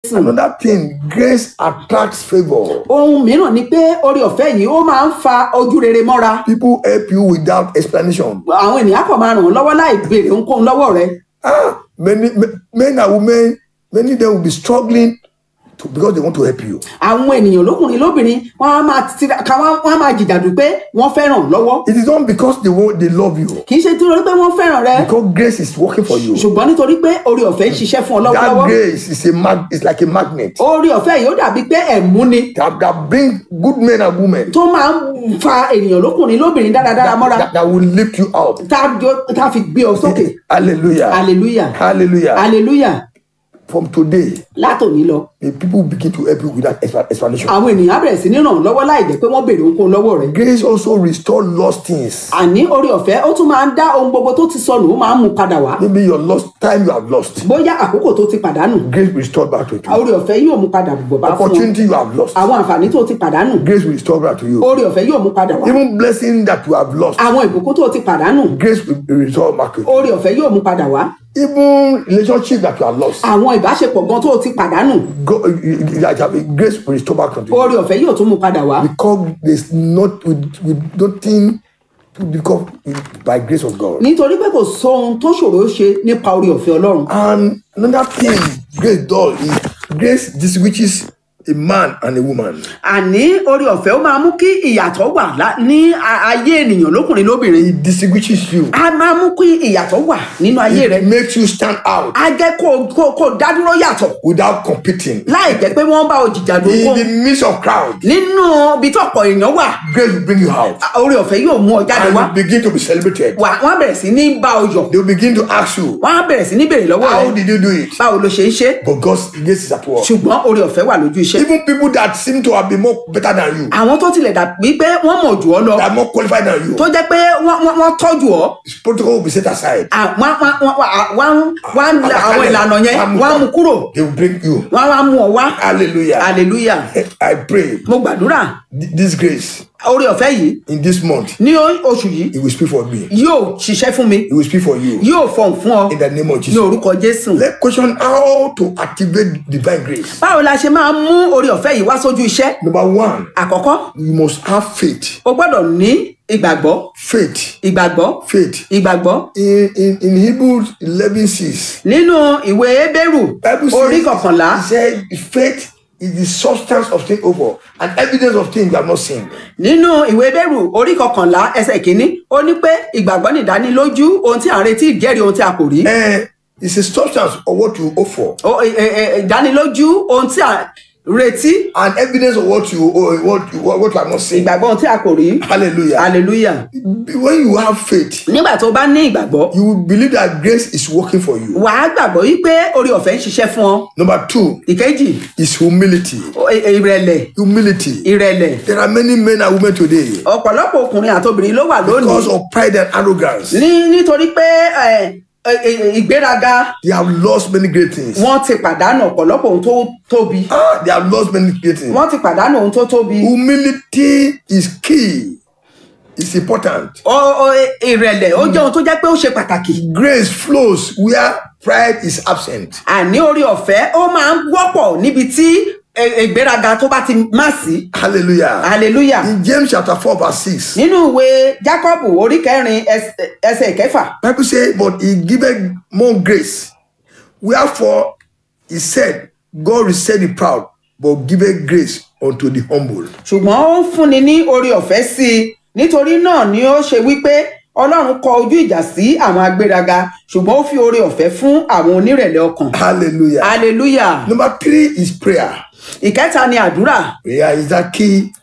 jésù Another thing, grace attracts favor. ohun mìíràn ni pé orí ọ̀fẹ́ yìí ó máa ń fa ojú rere mọ́ra People help you without explanation. àwọn ènìyàn kàn máa ràn ọ́ lọ́wọ́ láì béèrè ohunkóhun lọ́wọ́ rẹ Ah, many me- men and women, many of them will be struggling to, because they want to help you. àwọn ènìyàn lókùnrin lóbìnrin wọn á máa tiraka wọn wọn á máa jìjàdù pé wọ́n fẹ́ràn lọ́wọ́ It is not because they want they love you. kì í ṣe nítorí pé wọ́n fẹ́ràn rẹ Because grace is working for you. ṣùgbọ́n nítorí pé orí ọ̀fẹ́ ń ṣiṣẹ́ fún ọ That lọ́wọ́lọ́wọ́ grace is a mag it's like a magnet orí ọ̀fẹ́ yìí ó dàbí pé ẹ̀mú ni that, that bring good men and women tó máa ń fa ènìyàn lókùnrin lóbìnrin dáradára mọ́ra that, that will lift you up. tá a jọ- tá a fi gbé ọ sókè Hallelujah. hallelujah Hallelujah. hallelujah From today, látòní lọ the people begin to help you without expla- explanation. àwọn ènìyàn á bẹ̀rẹ̀ sí ní ràn ọ́ lọ́wọ́ láì jẹ́ pé wọ́n béèrè ohunkóhun lọ́wọ́ rẹ Grace also restore lost things. àní orí ọ̀fẹ́ ó tún máa ń dá ohun gbogbo tó ti sọnù ó máa ń mú padà wá Maybe your lost time you have lost. bóyá àkókò tó ti pàdánù Grace will restore back to you. orí ọ̀fẹ́ yóò mú padà bọ̀ bá fún ọ Opportunity you have lost. àwọn àǹfààní tó ti pàdánù Grace will restore back to you. orí ọ̀fẹ́ yóò mú padà wá Even blessing that you have lost. àwọn ìbùkún tó ti pàdánù Grace will restore back to you. orí ọ̀fẹ́ yóò mú padà wá Even relationship that you have lost. àwọn ìbáṣepọ̀ gan tó ti pàdánù Go, that you have- grace will restore back to you. orí ọ̀fẹ́ yóò tún mú padà wá Because there's not with, with nothing to become by grace of God. nítorí pé kò sóhun tó ṣòro ṣe nípa orí ọ̀fẹ́ ọlọ́run And another thing grace does is grace distinguishes a man and a woman. àní orí ọ̀fẹ́ ó máa mú kí ìyàtọ̀ wà lá- ní a- ayé ènìyàn lókùnrin lóbìnrin It distinguishes you. a máa mú kí ìyàtọ̀ wà nínú ayé rẹ It makes you stand out a jẹ́ kó kó kó dádúró yàtọ̀ without competing. láì jẹ́ pé wọ́n bá o jìjàdù In kó the midst of crowd, nínú ibi tí ọ̀pọ̀ èèyàn wà grace will bring you out. orí ọ̀fẹ́ yóò mú ọ jáde And wá you begin to be celebrated. wà wọ́n á bẹ̀rẹ̀ sí ní bá ọ yọ̀ They will begin to ask you, wọ́n á bẹ̀rẹ̀ sí ní béèrè lọ́wọ́ How rẹ did you do it? báwo ló ṣe ń ṣe But God's grace is at work. ṣùgbọ́n orí ọ̀fẹ́ wà lójú iṣẹ́ Even people that seem to have been more better than you, àwọn tó tilẹ̀ dàbí pé wọ́n mọ̀ jù ọ́ lọ that are more qualified than you, tó jẹ́ pé wọ́n wọ́n- wọ́n tọ́jú ọ́ protocol will be set aside. à- wọ́n wọ́n wọ́n wọ́n wọ́n wọ́n á la àwọn ìlànà yẹn wọ́n á mú kúrò They will bring you. wọ́n á mú ọ wá Hallelujah. hallelujah I pray mo gbàdúrà th- this grace orí ọ̀fẹ́ yìí in this month, ní o- oṣù yìí it will speak for me. yóò ṣiṣẹ́ fún mi It will speak for you. yóò fọhùn fún ọ In the name of ní Jesus. orúkọ jésù Let's question how to activate divine grace. báwo la ṣe máa mú orí ọ̀fẹ́ yìí wá sójú iṣẹ́ Number one, àkọ́kọ́ you must have faith. o gbọ́dọ̀ ní ìgbàgbọ́ Faith. ìgbàgbọ́ Faith. ìgbàgbọ́ In in, in Hebrews 11 6, nínú ìwé ebéèrù Bible orí says, kọkànlá it said, faith is the substance of things hoped for and evidence of things you have not seen. nínú ìwé ebéèrù orí kọkànlá ẹsẹ̀ kínní ó ní pé ìgbàgbọ́ nìdánilójú ohun tí à ń retí ìjẹ́rìí ohun tí a kò rí And it's a substance of what you hope for Ó- ẹ- ẹ- ẹ- ìdánilójú ohun tí a retí and evidence of what you or what you what you have not seen. ìgbàgbọ́ ohun tí a kò rí Hallelujah. hallelujah When you have faith, nígbà tó bá ní ìgbàgbọ́ you will believe that grace is working for you. wàá gbàgbọ́ wípé orí ọ̀fẹ́ ń ṣiṣẹ́ fún ọ Number two ìkejì is humility. ó- ẹ- ìrẹ̀lẹ̀ Humility. ìrẹ̀lẹ̀ There are many men and women today ọ̀pọ̀lọpọ̀ ọkùnrin àtobìnrin ló wà lónìí because of pride and arrogance. ní nítorí pé ẹ, ẹ, ẹ, ìgbéraga They have lost many great things. wọ́n ti pàdánù ọ̀pọ̀lọpọ̀ ohun tó tóbi Ah, they have lost many great things. wọ́n ti pàdánù ohun tó tóbi Humility is key. It's important. Ọ- ọ, ẹ, ìrẹ̀lẹ̀ ó jẹ́ ohun tó jẹ́ pé ó ṣe pàtàkì Grace flows where pride is absent. àní orí ọ̀fẹ́ ó máa ń wọ́pọ̀ níbi tí ẹ, ìgbéraga tó bá ti má sí Hallelujah. hallelujah In James chapter 4, verse 6, nínú ìwé jacob orí kẹrin ẹs- ẹsẹ̀ kẹfà Bible says, But he giveth more grace. Wherefore he said, God resist the proud, but giveth grace unto the humble. ṣùgbọ́n ó ń fúnni ní orí ọ̀fẹ́ sí i nítorí náà ni ó ṣe wípé ọlọ́run kọ ojú ìjà sí àwọn agbéraga ṣùgbọ́n ó fi orí ọ̀fẹ́ fún àwọn onírẹ̀lẹ̀ ọkàn Hallelujah. hallelujah Number three is prayer. ìkẹta ni àdúrà Prayer is that key